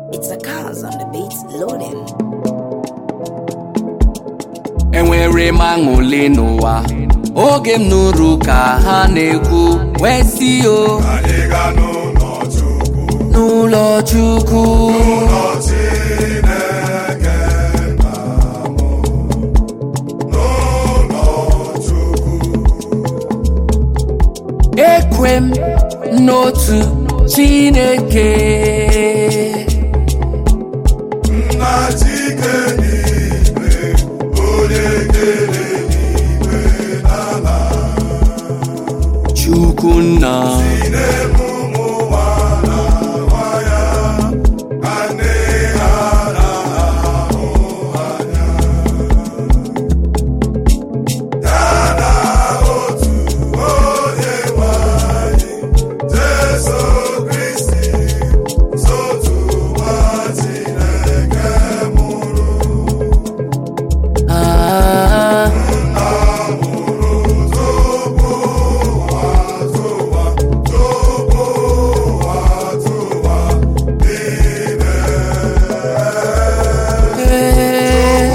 It's a cause on the beats loading. enwere m aṅụle n'ụwa oge m nụrụ ka ha na-ekwu wee si o anyị ga n'ụlọ Chukwu n'ụlọ Chukwu ụlọ Chineke nna m n'ụlọ Chukwu ekwe m n'otu Chineke nna Chike n'igwe onye kere n'igwe n'ala Chukwu nna na-eme ụmụ nwa na nwa ya ka nne ha na-ahụ anya ya na otu onye nwe anyị Jesu Kristi sotu nwa Chineke mụrụ ah, eh,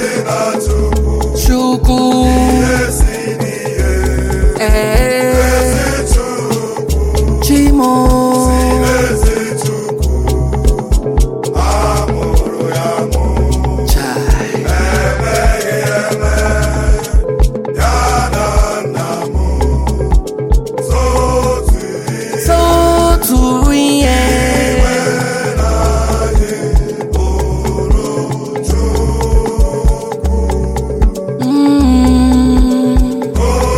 Chukwu eh, Chimo Chai. Sotu ihe Mm.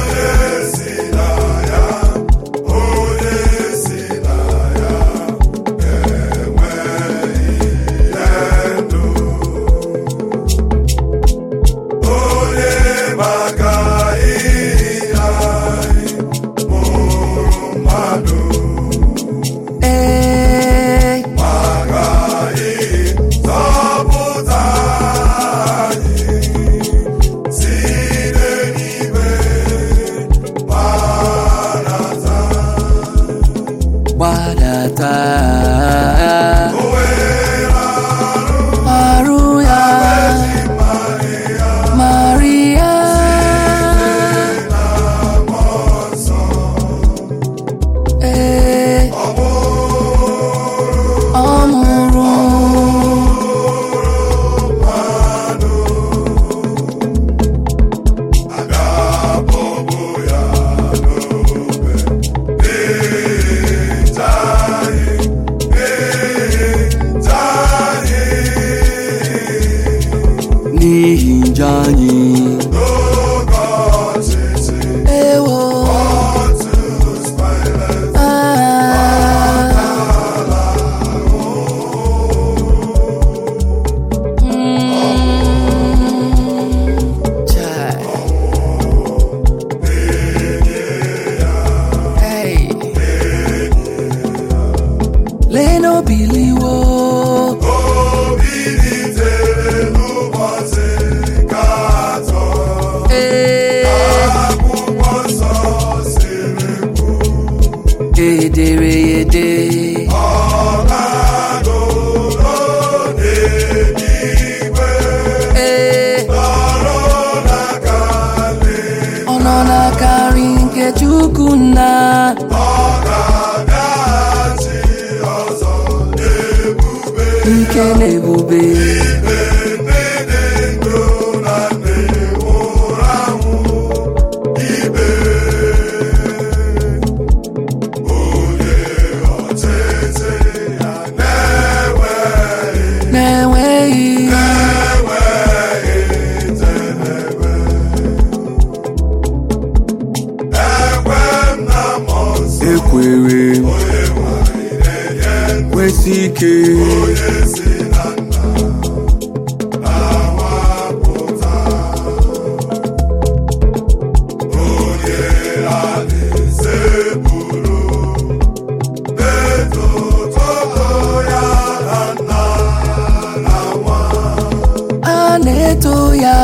Eh, gbadata arụ ya Maria ee ọ mụrụ n'ihi njọ anyị ewo ah. Mm. Chai. Hey. Leno biliwo Eh. edere ede ee ọ nọ n'akarị nke Chukwu nna ike na ebube na-enweghị ekwere kwesị ike a na-eto ya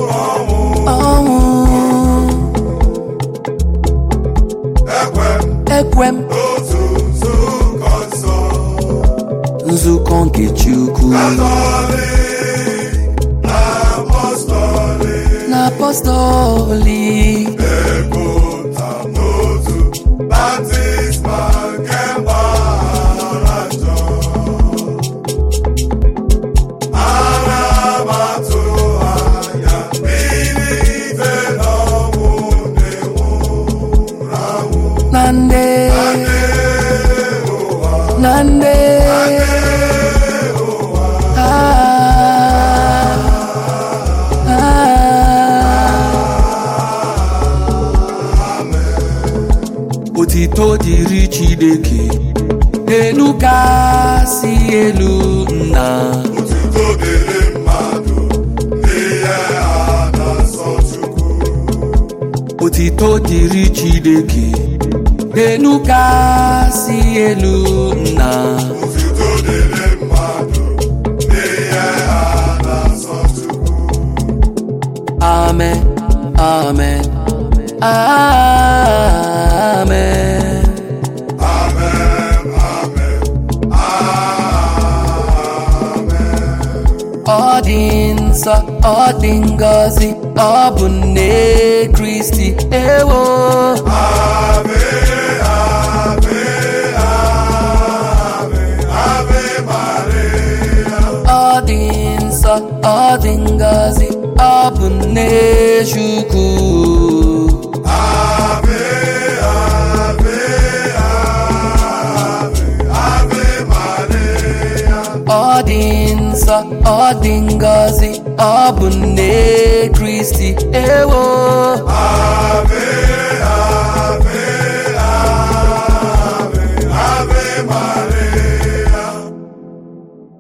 ọnwụ ekwe m n'otu nzukọ nsọ nzukọ nke Chukwu katọlik na apọstọlik na apọstọlik epụta n'otu baptizma nke mgbaghara njọ ana m atụ anya mbilite n'ọnwụ ndị nwụrụ anwụ na nde na nde Ah, ah. otito dịrị Chineke elu kasị elu nna otuto dịrị mmadụ n'ihe a na-asọ Chukwu otito dịrị Chineke elu kasị elu nna otuto dịrị mmadụ n'ihe a na-asọ Chukwu amen amen amen amen amen amen ọ dị nsọ ọ dị ngọzi ọ bụ nne Kristi ewo ave ave ave ave Maria ọ dị nsọ ọ dị ngọzi ọ bụ nne Chukwu ave ave ave ave Maria ọ dị nsọ ọ dị ngọzi ọ bụ nne Kristi ewo ave ave